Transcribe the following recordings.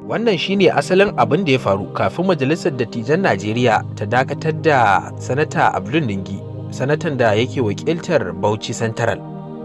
Wannan shine asalin abin da ya faru kafin Majalisar Dattijan Najeriya ta dakatar da Sanata Abdul Ningi, sanatan da yake wakiltar Bauchi Central.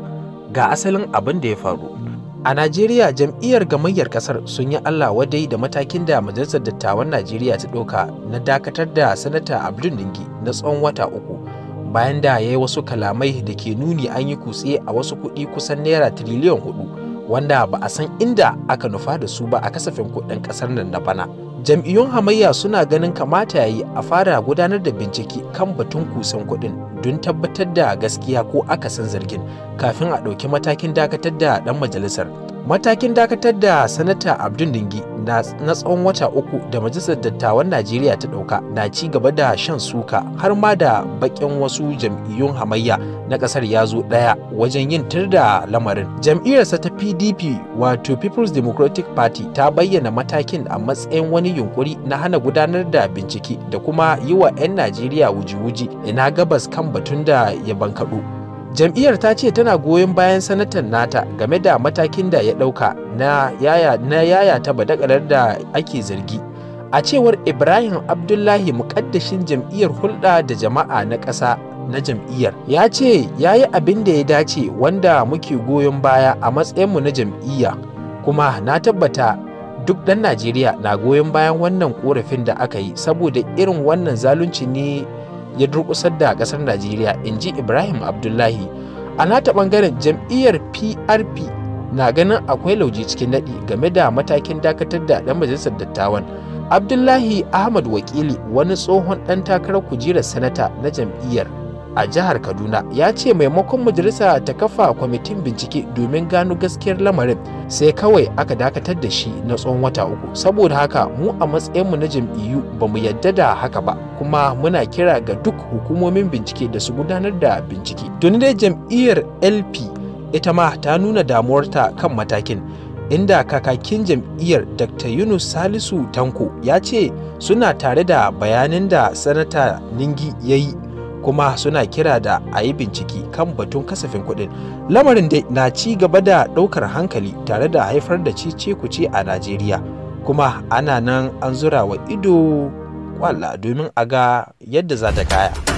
Ga asalin abin da ya faru. A Najeriya jam'iyyar gamayyar kasar sun yi Allah wadai da matakin da Majalisar Dattawan Najeriya ta ɗauka na dakatar da Sanata Abdul Ningi na tsawon wata uku bayan da ya yi wasu kalamai da ke nuni an yi kutse a wasu kuɗi kusan naira tiriliyan hudu wanda ba a san inda aka nufa da su ba a kasafin kuɗin ƙasar nan na bana. Jam'iyyun hamayya suna ganin kamata ya yi a fara gudanar da bincike kan batun kusan kuɗin don tabbatar da gaskiya ko akasin zargin kafin a ɗauki matakin dakatar da ɗan majalisar. Matakin dakatar da Sanata Abdul Dingi na tsawon wata uku da Majalisar Dattawan Najeriya ta ɗauka na ci gaba da shan suka har ma da baƙin wasu jam'iyyun hamayya na ƙasar ya zo ɗaya wajen yin tir da lamarin. Jam'iyyarsa ta PDP wato People's Democratic Party ta bayyana matakin a matsayin wani yunkuri na hana gudanar da bincike da kuma yi wa 'yan Najeriya wuji-wuji ina gabas kan batun da ya bankaɗo. jam'iyyar ta ce tana goyon bayan sanatan nata game da matakin da ya ɗauka na yaya na yaya ta badakalar da ake zargi a cewar ibrahim abdullahi mukaddashin jam'iyyar hulɗa da jama'a na ƙasa na jam'iyyar ya ce ya yi abin da ya dace wanda muke goyon baya a matsayinmu na jam'iyya kuma na tabbata duk ɗan najeriya na goyon bayan wannan korafin da aka yi saboda irin wannan zalunci ne ya durkusar da kasar Najeriya in ji Ibrahim Abdullahi. A nata bangaren jam'iyyar PRP na ganin akwai lauje cikin daɗi game da matakin dakatar da ɗan majalisar dattawan. Abdullahi Ahmad Wakili wani tsohon ɗan takarar kujerar sanata na jam'iyyar a jihar Kaduna ya ce maimakon majalisa ta kafa kwamitin bincike domin gano gaskiyar lamarin sai kawai aka dakatar da shi na tsawon wata uku saboda haka mu a matsayinmu na jam'iyyu ba mu yadda da haka ba kuma muna kira ga duk hukumomin bincike da su gudanar da bincike tuni dai jam'iyyar lp ita ma ta nuna damuwarta kan matakin inda kakakin jam'iyyar dr yunus salisu tanko ya ce suna tare da bayanin da sanata ningi ya yi kuma suna kira da a yi bincike kan batun kasafin kuɗin lamarin dai na ci gaba da ɗaukar hankali tare da haifar da cece kuce a najeriya kuma ana nan an zura wa ido kwalla domin a ga yadda za ta kaya